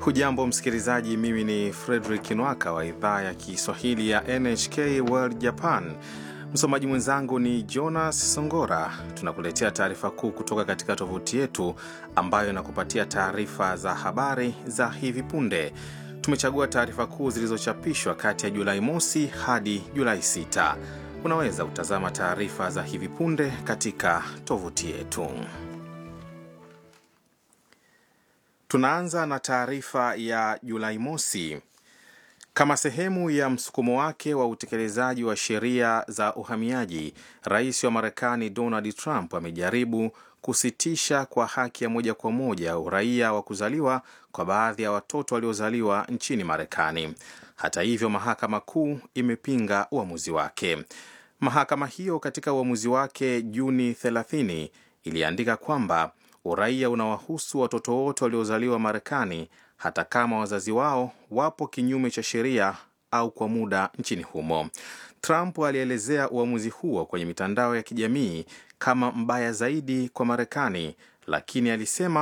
Hujambo msikilizaji, mimi ni Fredrik Nwaka wa idhaa ya Kiswahili ya NHK World Japan. Msomaji mwenzangu ni Jonas Songora. Tunakuletea taarifa kuu kutoka katika tovuti yetu ambayo inakupatia taarifa za habari za hivi punde. Tumechagua taarifa kuu zilizochapishwa kati ya Julai mosi hadi Julai 6. Unaweza kutazama taarifa za hivi punde katika tovuti yetu. Tunaanza na taarifa ya Julai mosi. Kama sehemu ya msukumo wake wa utekelezaji wa sheria za uhamiaji, rais wa Marekani Donald Trump amejaribu kusitisha kwa haki ya moja kwa moja uraia wa kuzaliwa kwa baadhi ya watoto waliozaliwa nchini Marekani. Hata hivyo, mahakama kuu imepinga uamuzi wake. Mahakama hiyo katika uamuzi wake Juni 30 iliandika kwamba uraia unawahusu watoto wote waliozaliwa Marekani hata kama wazazi wao wapo kinyume cha sheria au kwa muda nchini humo. Trump alielezea uamuzi huo kwenye mitandao ya kijamii kama mbaya zaidi kwa Marekani, lakini alisema